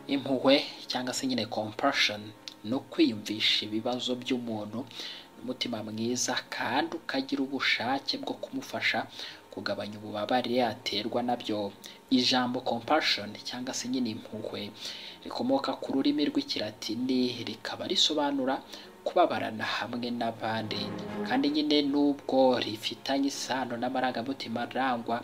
impuhwe cyangwa se nyine compassion ni ukwiyumvisha ibibazo by'umuntu n'umutima mwiza kandi ukagira ubushake bwo kumufasha kugabanya ububabare yaterwa nabyo ijambo compassion cyangwa se nyine impuhwe rikomoka ku rurimi rw'ikilatini rikaba risobanura kubabarana hamwe n'abandi kandi nyine nubwo rifitanye isano n'amarangamutima arangwa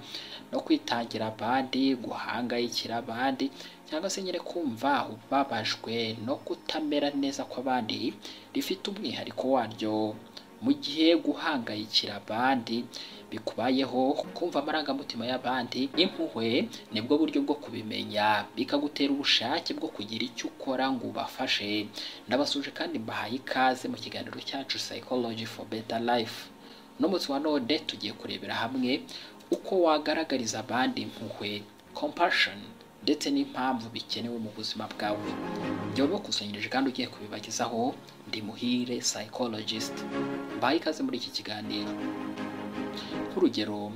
no kwitangira abandi guhangayikira abandi cyangwa se nyine kumva ubabajwe no kutamera neza kw'abandi rifite umwihariko waryo mu gihe guhangayikira abandi bikubayeho kumva amarangamutima y'abandi impuhwe nibwo buryo bwo kubimenya bikagutera ubushake bwo kugira icyo ukora ngo ubafashe ndabasuje kandi mbahaye ikaze mu kiganiro cyacu psychology for better life uno munsi wa none tugiye kurebera hamwe uko wagaragariza abandi impuhwe compassion ndetse n'impamvu bikenewe mu buzima bwawe byaba bakusanyirije kandi ugiye kubibagezaho ndi muhire psychologist mbaye ikaze muri iki kiganiro nk'urugero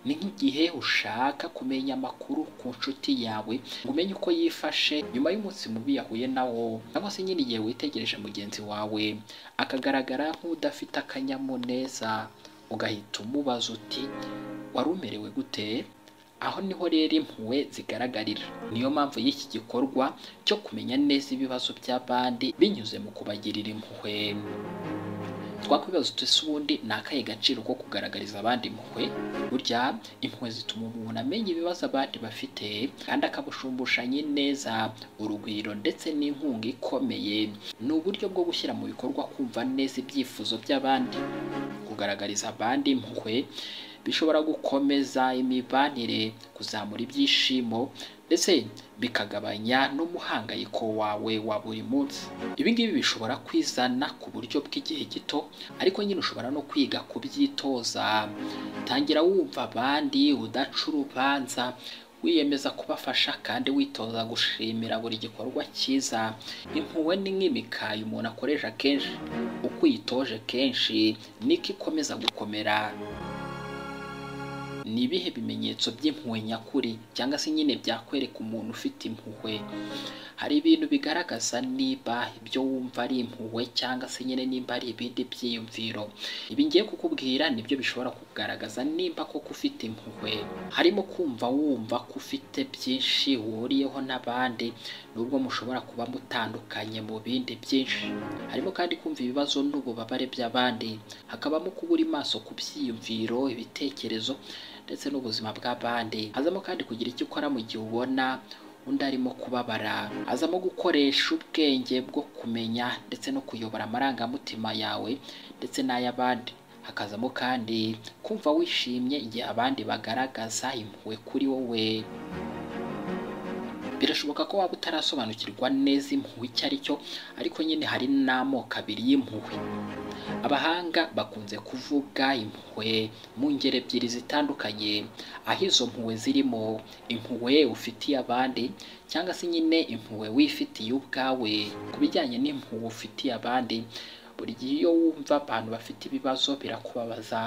ni nk'igihe ushaka kumenya amakuru ku nshuti yawe ngo umenye uko yifashe nyuma y'umunsi mubi yahuye nawo cyangwa se nyine igihe witegereje mugenzi wawe akagaragara nk'udafite akanyamuneza ugahita umubaza uti wari umerewe gute aho niho rero impuhwe zigaragarira niyo mpamvu y'iki gikorwa cyo kumenya neza ibibazo by'abandi binyuze mu kubagirira impuhwe twakwibaza uti ubundi ni akahe gaciro ko kugaragariza abandi impuhwe burya impuhwe zituma umuntu amenya ibibazo abandi bafite kandi akabushumbusha neza urugwiro ndetse n'inkunga ikomeye ni uburyo bwo gushyira mu bikorwa kumva neza ibyifuzo by'abandi kugaragariza abandi impuhwe bishobora gukomeza imibanire kuzamura ibyishimo ndetse bikagabanya n'umuhangayiko wawe wa buri munsi ibi ngibi bishobora kwizana ku buryo bw'igihe gito ariko nyine ushobora no kwiga kubyitoza tangira wumva abandi udaca urubanza wiyemeza kubafasha kandi witoza gushimira buri gikorwa cyiza impuhwe ni nk'imikaya umuntu akoresha kenshi uko uyitoje kenshi niko ikomeza gukomera ni ibihe bimenyetso by'impuhwe nyakuri cyangwa se nyine byakwereka umuntu ufite impuhwe hari ibintu bigaragaza niba ibyo wumva ari impuhwe cyangwa se nyine nimba ari ibindi byiyumviro ibi ngiye kukubwira nibyo bishobora kugaragaza nimba koko ufite impuhwe harimo kumva wumva ko ufite byinshi uhuriyeho n'abandi nubwo mushobora kuba mutandukanye mu bindi byinshi harimo kandi kumva ibibazo n'ububabare by'abandi hakabamo kubura maso ku byiyumviro ibitekerezo ndetse n'ubuzima bw'abandi hazamo kandi kugira icyo ukora mu gihe ubona undi arimo kubabara hazamo gukoresha ubwenge bwo kumenya ndetse no kuyobora amarangamutima yawe ndetse n'ay'abandi hakazamo kandi kumva wishimye igihe abandi bagaragaza impuhwe kuri wowe birashoboka ko waba utarasobanukirwa neza impuhwe icyo ari cyo ariko nyine hari n'amoko abiri y'impuhwe abahanga bakunze kuvuga impuhwe mu ngeri ebyiri zitandukanye aho izo mpuhwe zirimo impuhwe ufitiye abandi cyangwa se nyine impuhwe wifitiye ubwawe ku bijyanye n'impuhwe ufitiye abandi buri gihe iyo wumva abantu bafite ibibazo birakubabaza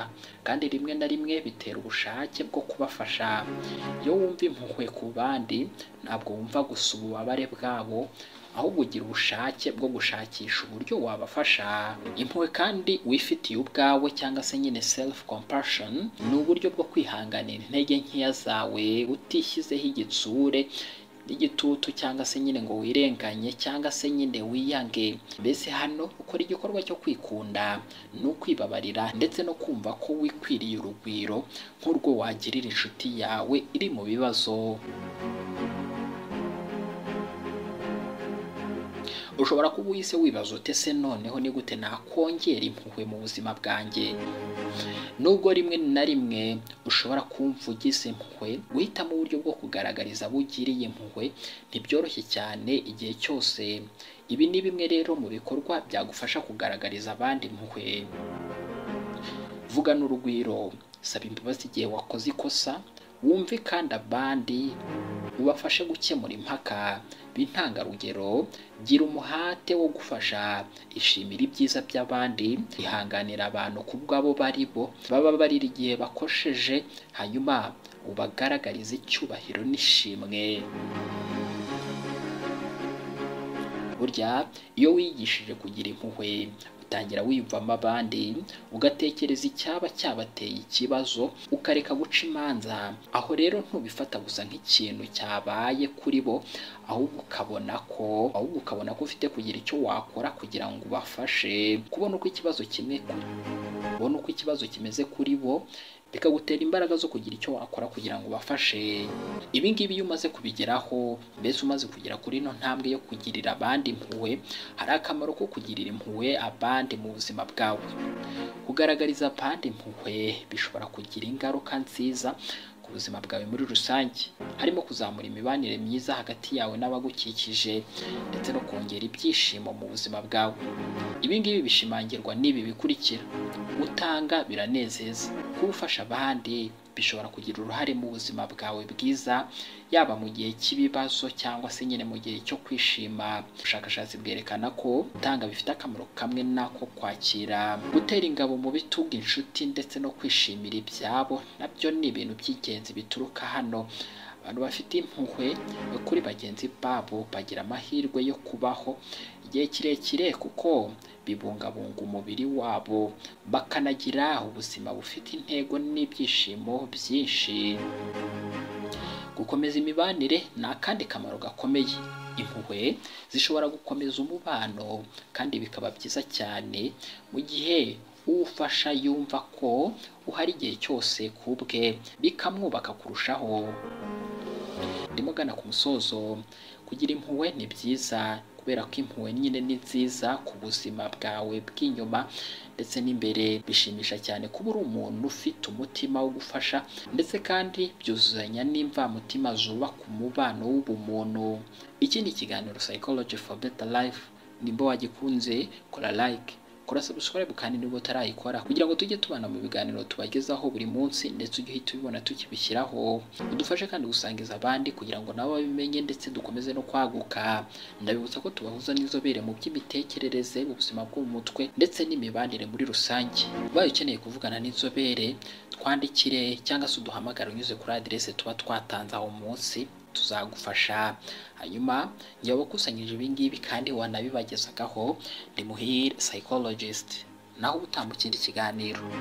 kandi rimwe na rimwe bitera ubushake bwo kubafasha iyo wumva impuhwe ku bandi ntabwo wumva gusa ububabare bwabo ahubwo ugira ubushake bwo gushakisha uburyo wabafasha impuhwe kandi wifitiye ubwawe cyangwa se nyine self compassion ni uburyo bwo kwihanganira intege nkeya zawe utishyizeho igitsure n'igitutu cyangwa se nyine ngo wirenganye cyangwa se nyine wiyange mbese hano ukora igikorwa cyo kwikunda ni ukwibabarira ndetse no kumva ko wikwiriye urugwiro nk'urwo wagirira inshuti yawe iri mu bibazo ushobora kuba uhise wibaza ute se noneho ni gute nakongera impuhwe mu buzima bwanjye nubwo rimwe na rimwe ushobora kumva ugize impuhwe guhitamo uburyo bwo kugaragariza abo ugiriye impuhwe ntibyoroshye cyane igihe cyose ibi ni bimwe rero mu bikorwa byagufasha kugaragariza abandi impuhwe vuga n'urugwiro saba imbabazi igihe wakoze ikosa wumve kandi abandi ubafashe gukemura impaka b'intangarugero gira umuhate wo gufasha ishimira ibyiza by'abandi ihanganira abantu ku bw'abo bari bo baba barira igihe bakosheje hanyuma ubagaragariza icyubahiro n'ishimwe burya iyo wigishije kugira impuhwe utangira wiyumvamo abandi ugatekereza icyaba cyabateye ikibazo ukareka guca imanza aho rero ntubifata gusa nk'ikintu cyabaye kuri bo ahubwo ukabona ko ahubwo ukabona ko ufite kugira icyo wakora kugira ngo ubafashe kubona uko ikibazo kimwe kubona uko ikibazo kimeze kuri bo bikagutera imbaraga zo kugira icyo wakora kugira ngo ubafashe ibi ngibi iyo umaze kubigeraho mbese umaze kugera kuri ino ntambwe yo kugirira abandi impuhwe hari akamaro ko kugirira impuhwe abandi mu buzima bwawe kugaragariza abandi impuhwe bishobora kugira ingaruka nziza ku buzima bwawe muri rusange harimo kuzamura imibanire myiza hagati yawe n'abagukikije ndetse no kongera ibyishimo mu buzima bwawe ibi ngibi bishimangirwa n'ibi bikurikira utanga biranezeza kuba ufasha abandi bishobora kugira uruhare mu buzima bwawe bwiza yaba mu gihe cy'ibibazo cyangwa se nyine mu gihe cyo kwishima ubushakashatsi bwerekana ko gutanga bifite akamaro kamwe n'ako kwakira gutera ingabo mu bitugu inshuti ndetse no kwishimira ibyabo nabyo ni ibintu by'ingenzi bituruka hano abantu bafite impuhwe kuri bagenzi babo bagira amahirwe yo kubaho igihe kirekire kuko bibungabunga umubiri wabo bakanagira ubuzima bufite intego n'ibyishimo byinshi gukomeza imibanire ni akandi kamaro gakomeye impuhwe zishobora gukomeza umubano kandi bikaba byiza cyane mu gihe uwufasha yumva ko uhari igihe cyose ku bwe bikamwubaka kurushaho ndimo gana ku musozo kugira impuhwe ni byiza kubera ko impuhwe nyine ni nziza ku buzima bwawe bw'inyuma ndetse n'imbere bishimisha cyane kuba uri umuntu ufite umutima wo gufasha ndetse kandi byuzuzanya n'imvamutima zubaka umubano w'ubumuntu iki ni ikiganiro psychology for better life nimba wagikunze kora like kora subscribe kandi niba utarayikora kugira ngo tujye tubana mu biganiro tubagezaho buri munsi ndetse ujye uhita ubibona tukibishyiraho udufashe kandi gusangiza abandi kugira ngo nabo babimenye ndetse dukomeze no kwaguka ndabibutsa ko tubahuza n'inzobere mu by'imitekerereze ubuzima bwo mu mutwe ndetse n'imibanire muri rusange ubaye ukeneye kuvugana n'inzobere twandikire cyangwa se uduhamagare unyuze kuri aderese tuba twatanze aho munsi tuzagufasha hanyuma njye wakusanyije ibi ngibi kandi wanabibagezagaho ndi muhire psychologist naho ubutaha mu kindi kiganiro